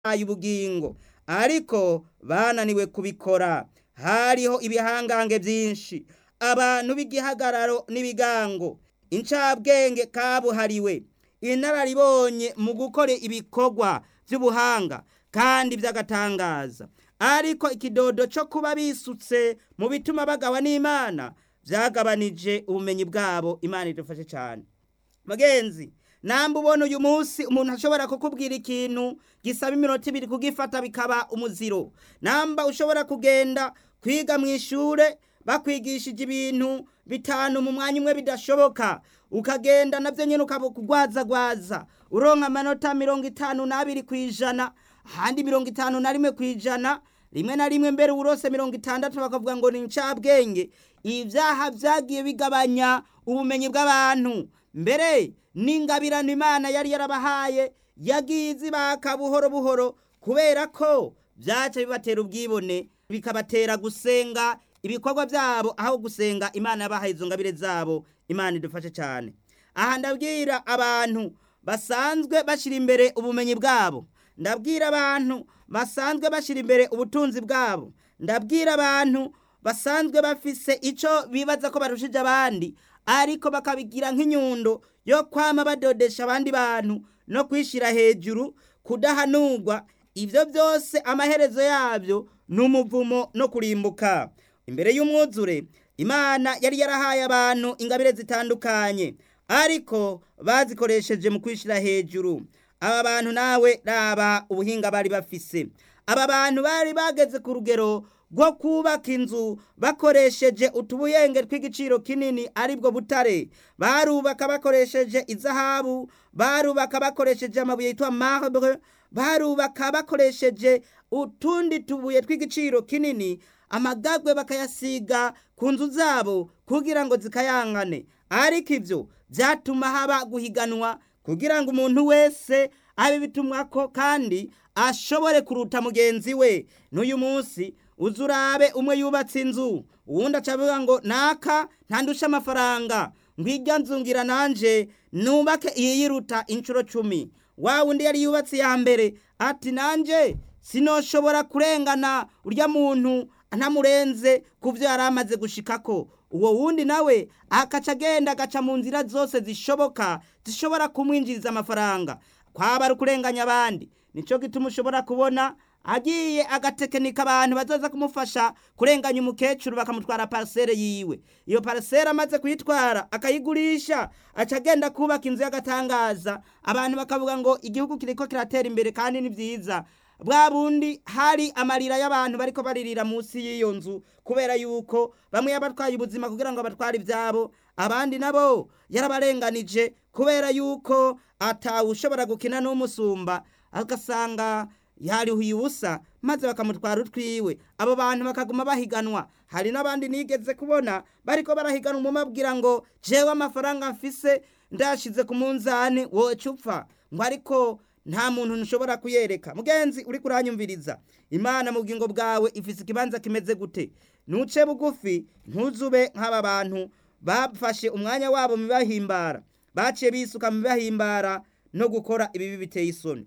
yabahaye ubugingo ariko bananiwe kubikora hariho ibihangange byinshi abantu b'igihagararo n'ibigango incabwenge kabuhariwe inararibonye mu gukora ibikorwa by'ubuhanga kandi by'agatangaza ariko ikidodo cyo kuba bisutse mu bituma bagawa n'imana byagabanije ubumenyi bwabo imana idufashe cyane mugenzi namba ubona uyu munsi umuntu ashobora kukubwira ikintu gisaba iminota ibiri kugifata bikaba umuziro namba ushobora kugenda kwiga mu ishure bakwigishije ibintu bitanu mu mwanya umwe bidashoboka ukagenda nabyo nyine ukaba kugwazagwaza uronka amanota mirongo itanu n'abiri ku ijana ahandi mirongo itanu na rimwe ku ijana rimwe na rimwe mbere urose mirongo itandatu bakavuga ngo ni incabwenge ibyaha byagiye bigabanya ubumenyi bw'abantu mbere n'ingabirano imana yari yarabahaye yagiye izibaka buhoro buhoro kubera ko byaca bibatera ubwibone bikabatera gusenga ibikorwa byabo aho gusenga imana yabahaye izo ngabire zabo imana idufashe cyane aha ndabwira abantu basanzwe bashyira imbere ubumenyi bwabo ndabwira abantu basanzwe bashyira imbere ubutunzi bwabo ndabwira abantu basanzwe bafise icyo bibaza ko barushije abandi ariko bakabigira nk'inyundo yo kwama badodesha abandi bantu no kwishyira hejuru kudahanurwa ibyo byose amaherezo yabyo ni umuvumo no kurimbuka imbere y'umwuzure imana yari yarahaye abantu ingabire zitandukanye ariko bazikoresheje mu kwishyira hejuru aba bantu nawe raba ubuhinga bari bafise aba bantu bari bageze ku rugero rwo kubaka inzu bakoresheje utubuyenge tw'igiciro kinini aribwo butare barubaka bakoresheje izahabu barubaka bakoresheje amabuye yitwa marbre barubaka bakoresheje utundi tubuye tw'igiciro kinini amagagwe bakayasiga ku nzu zabo kugira ngo zikayangane ariko ibyo byatuma haba guhiganwa kugira ngo umuntu wese abe bitumwako kandi ashobore kuruta mugenzi we n'uyu munsi uzi urabe umwe yubatse inzu uwundi acavuga ngo naka ntandushe amafaranga ngwirya nzu ngira nanje nubake iyi yiruta inshuro cumi wa wundi yari yubatse iya mbere ati nanje sinoshobora kurengana urya muntu ntamurenze ku byo yari amaze gushikako uwo wundi nawe akaca agenda agaca mu nzira zose zishoboka zishobora kumwinjiriza amafaranga kwaba ari ukurenganya abandi nicyo gituma ushobora kubona agiye agatekinika abantu bazaza kumufasha kurenganya umukecuru bakamutwara parisere yiwe iyo parisere amaze kuyitwara akayigurisha aca agenda kubaka inzu y'agatangaza abantu bakavuga ngo igihugu kiriko kiratera imbere kandi ni byiza bwa bundi hari amarira y'abantu bariko baririra munsi y'iyo nzu kubera yuko bamwe yabatwaye ubuzima kugira ngo batware ibyabo abandi nabo yarabarenganije kubera yuko atawushobora gukina n'umusumba agasanga yarihuye ubusa maze bakamutwara utwiwe abo bantu bakaguma bahiganwa hari n'abandi nigeze kubona bariko barahiganwa umumabwira ngo jewe amafaranga mfise ndashize ku munzani woca upfa ngo ariko nta muntu ntushobora kuyereka mugenzi uri kuranyumviriza imana mu bugingo bwawe ifise ikibanza kimeze gute ntuce bugufi ntuzube nk'aba bantu bafashe umwanya wabo mu bibahimbara baciye bisuka mu bibahimbara no gukora ibibi biteye isoni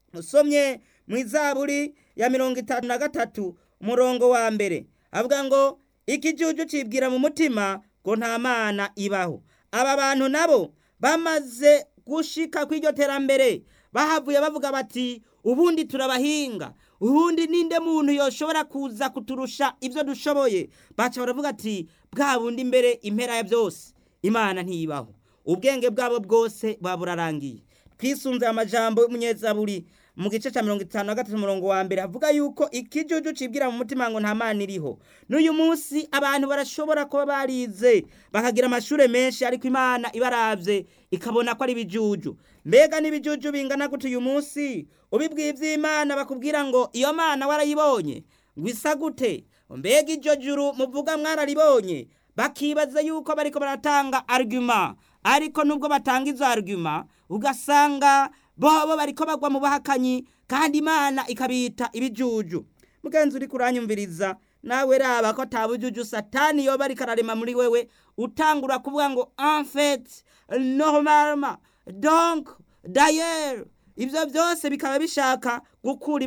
usomye mu izaburi ya mirongo itanu na gatatu umurongo wa mbere avuga ngo ikijuju cibwira mu mutima ngo nta mana ibaho aba bantu nabo bamaze gushika kw'iryo terambere bahavuye bavuga bati ubundi turabahinga ubundi ninde muntu yoshobora kuza kuturusha ibyo dushoboye baca baravuga ati bwa bundi mbere impera ya byose imana ntiyibaho ubwenge bwabo bwose buba burarangiye twisunze amajambo y'umunyezaburi mu gice cya mirongo itanu na gatatu umurongo wa mbere havuga yuko ikijuju cibwira mu mutima ngo nta mana iriho n'uyu munsi abantu barashobora kuba barize bakagira amashuri menshi ariko imana ibaravye ikabona ko ari ibijuju mbega n'ibijuju bingana gute uyu munsi ubibwiye ivy'imana bakubwira ngo iyo mana warayibonye ngo isa gute mbega iryo juru muvuga mwararibonye bakibaza yuko bariko baratanga argument ariko nubwo batanga izo argument ugasanga bobo bariko bagwa mu bahakanyi kandi imana ikabita ibijuju mugenzi uri kuranyumviriza nawe raba ko atabujuju satani yoba ariko ararema muri wewe utangura kuvuga ngo en fait normalement donc d'ailleurs ibyo byose bikaba bishaka gukura